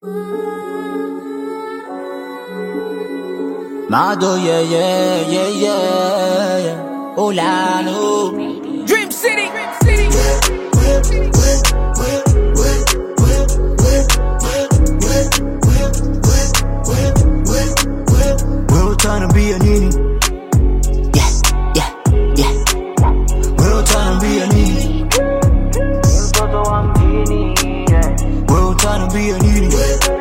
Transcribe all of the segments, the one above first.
Mado, yeah, yeah, yeah, yeah, yeah. Olano. Dream City. Dream City. Wewe utaniambia nini? Yeah, yeah, yeah. Wewe utaniambia nini? mtoto wa mjini yeah. Wewe utaniambia nini?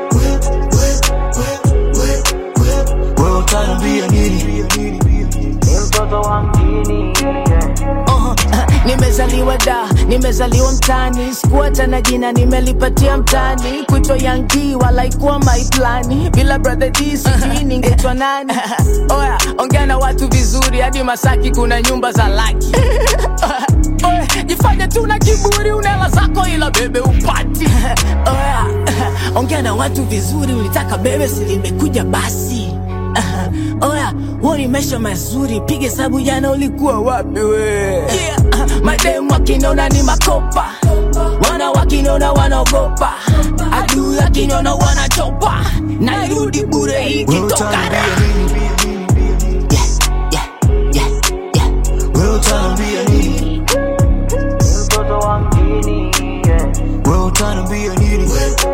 Wewe utaniambia nini? mtoto wa mjini yeah. Uh, nimezaliwa da nimezaliwa mtani sikuata na jina nimelipatia mtani kuitwa yangi wala ikuwa maiplani bila brother d sijui ningetwa nani oya ongea na watu vizuri hadi masaki kuna nyumba za laki Oya, jifanye tu na kiburi unela zako ila bebe upati oya ongea na watu vizuri ulitaka bebe silimekuja basi Uh, oya huo ni maisha mazuri piga hesabu jana ulikuwa wapi we yeah. uh, mademu wakinona ni makopa wana wakinona wanaogopa adui wakinona wanachopa nairudi bure Wewe ikitoka utaniambia nini? Yeah, yeah, yeah, yeah. Wewe utaniambia nini? mtoto wa mjini yeah. Wewe utaniambia nini?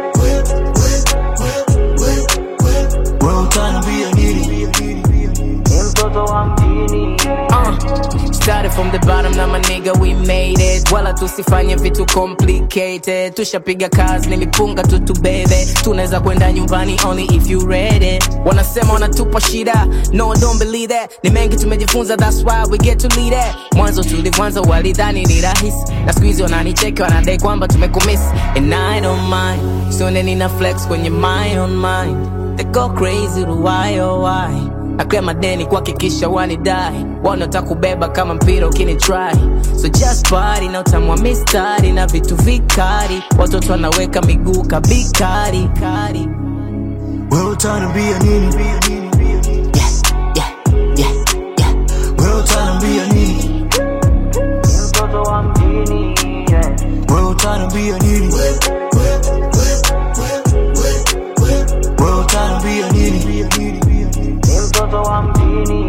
Wewe utaniambia nini? mtoto wa mjini yeah. Uh, started from the bottom na my nigga we made it wala tusifanye vitu complicated tushapiga kazi nilipunga tu tu bebe tunaweza kwenda nyumbani only if you ready wanasema wanatupa shida no don't believe that ni mengi tumejifunza that's why we get to lead it mwanzo tulivyoanza walidhani ni rahisi na siku hizi wananicheki wanadai kwamba tumekumiss and I don't mind sione nina flex kwenye my own mind they go crazy why oh why akria madeni kuhakikisha wanidai wanataka kubeba kama mpira ukinitry so just party na utamwa mistari na vitu vikari watoto wanaweka miguu kabikari kari Wewe utaniambia nini? Yeah, yeah, yeah, yeah. Wewe utaniambia nini? mtoto wa mjini yeah. Wewe utaniambia nini? Wewe utaniambia nini? mtoto wa mjini